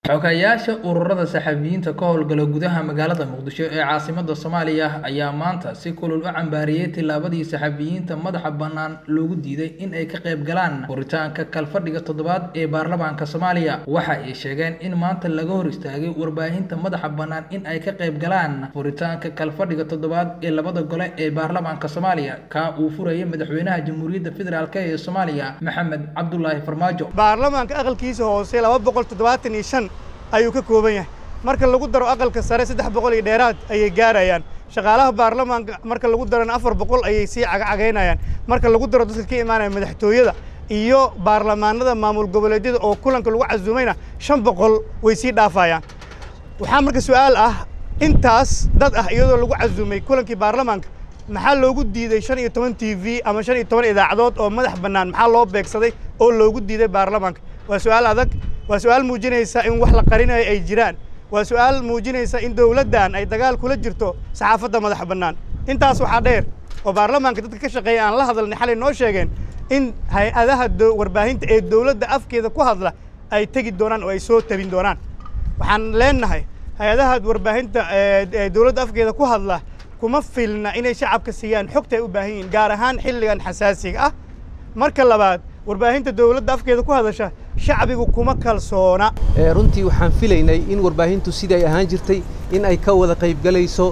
xogayaasha ururada saxafiyiinta ka howlgala gudaha magaalada muqdisho ee caasimada soomaaliya ayaa maanta si kulul u cambaariyey tillaabadii saxafiyiinta madaxa bannaan loogu diiday in ay ka qayb galaan furitaanka kalfadhiga toddobaad ee baarlamaanka soomaaliya waxa ay sheegeen in maanta laga hor istaagay warbaahinta madaxa bannaan in ay ka qayb galaan furitaanka kalfadhiga toddobaad ee labada gole ee baarlamaanka soomaaliya kaa uu furayay madaxweynaha jamhuuriyadda federaalk ee soomaaliya maxamed cabdulaahi farmaajo baarlamaanka aqalkiisa hoose laba boqol toddobaatan iyo shan ayuu ka kooban yahay marka lagu daro aqalka sare saddex boqol iyo dheeraad ayay gaarayaan shaqaalaha baarlamaanka marka lagu darona afar boqol ayay sii cagacagaynayaan marka lagu daro dadka ka imaanaya madaxtooyada iyo baarlamaanada maamul goboleedyada oo kulanka lagu casuumayna shan boqol way sii dhaafayaan waxaa marka su'aal ah intaas dad ah iyadoo lagu casuumay kulankii baarlamaanka maxaa loogu diiday shan iyo toban t v ama shan iyo toban idaacadood oo madax bannaan maxaa loo beegsaday oo loogu diiday baarlamaanka waa su'aal adag waa su'aal muujinaysa in wax la qarinayo ay jiraan waa su'aal muujinaysa in dowladdan ay dagaal kula jirto saxaafadda madax bannaan intaas waxaa dheer oo baarlamaanka dadka ka shaqeeya aan la hadalnay xalay noo sheegeen in hay-adaha warbaahinta ee dowladda afkeeda ku hadla ay tegi doonaan oo ay soo tabin doonaan waxaan leenahay hay-adaha warbaahinta ee dowladda afkeeda ku hadla kuma filna inay shacabka siiyaan xogta ay u baahan yihiin gaar ahaan xilligan xasaasiga ah marka labaad warbaahinta dowladda afkeeda ku hadasha shacbigu kuma kalsoona runtii waxaan filaynay in warbaahintu sidii ay ahaan jirtay in ay ka wada qaybgalayso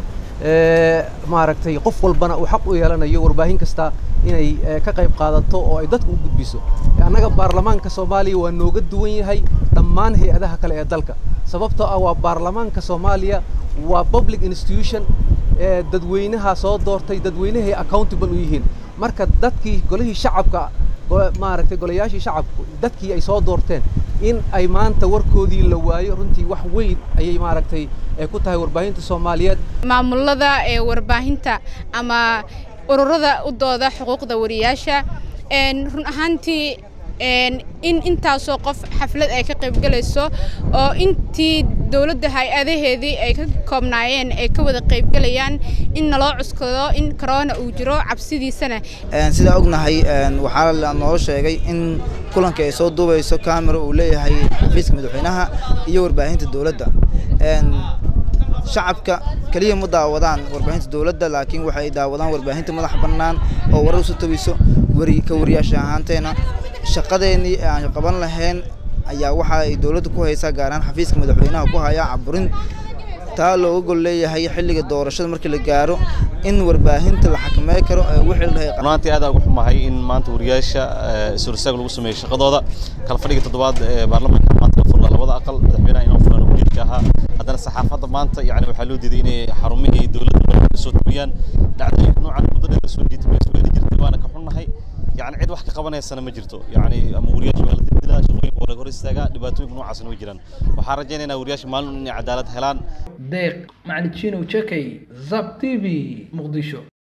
maaragtay qof walbana uu xaq u yeelanayo warbaahin kasta inay ka qayb qaadato oo ay dadku u gudbiso annaga baarlamaanka soomaaliya waa nooga duwan yahay dhammaan hay-adaha kale ee dalka sababtoo ah waa baarlamaanka soomaaliya waa public institution dadweynaha soo doortay dadweynahay accountable u yihiin marka dadkii golihii shacabka maaragtay golayaashii shacabku dadkii ay soo doorteen in ay maanta warkoodii la waayo runtii wax weyn ayay maaragtay ku tahay warbaahinta soomaaliyeed maamulada ee warbaahinta ama ururada u dooda xuquuqda wariyaasha run ahaantii in intaasoo qof xaflad ay ka qaybgalayso oo intii dowladda hay-adaheedii ay ka koobnaayeen ay ka wada qaybgalayaan in naloo cuskado in corona uu jiro cabsidiisana sidaa ognahay waxaa noo sheegay in kulanka ay soo duubayso camera uu leeyahay xafiiska madaxweynaha iyo warbaahinta dowladda shacabka keliya ma daawadaan warbaahinta dowladda laakiin waxay daawadaan warbaahinta madax bannaan oo warar usu tabiso wari ka wariyaasha ahaanteena shaqadeennii aan qaban lahayn ayaa waxa ay dowladda ku haysaa gaar ahaan xafiiska madaxweynaha ku hayaa caburin taa looga gol leeyahay xilliga doorashada markii la gaaro in warbaahinta la xakameey karo wixii la dhahay runtii aad ugu xumahay in maanta wariyaasha suursaag lagu sameeyo shaqadooda kala fadhiga toddobaad ee baarlamaanka maanta la furla labada aqal madaxweynaha inuu furaan wasiirka ahaa haddana saxaafadda maanta yani waxaa loo diiday inay xarumihii dowladda soo tabiyaan dhacdooyinka noocan muddo dheer soo jiitamayso wayna jirtay waana ka xunnahay يعني عيد واحد قبنيسنا ما جرتو يعني أما ورياش ولا تبدلا شغلين ولا غير استجا دباتوي من وعسن وجران وحرجينا إن ورياش مال إن عدالة هلان ديق مع تشينو تشكي زاب تي في مقدشو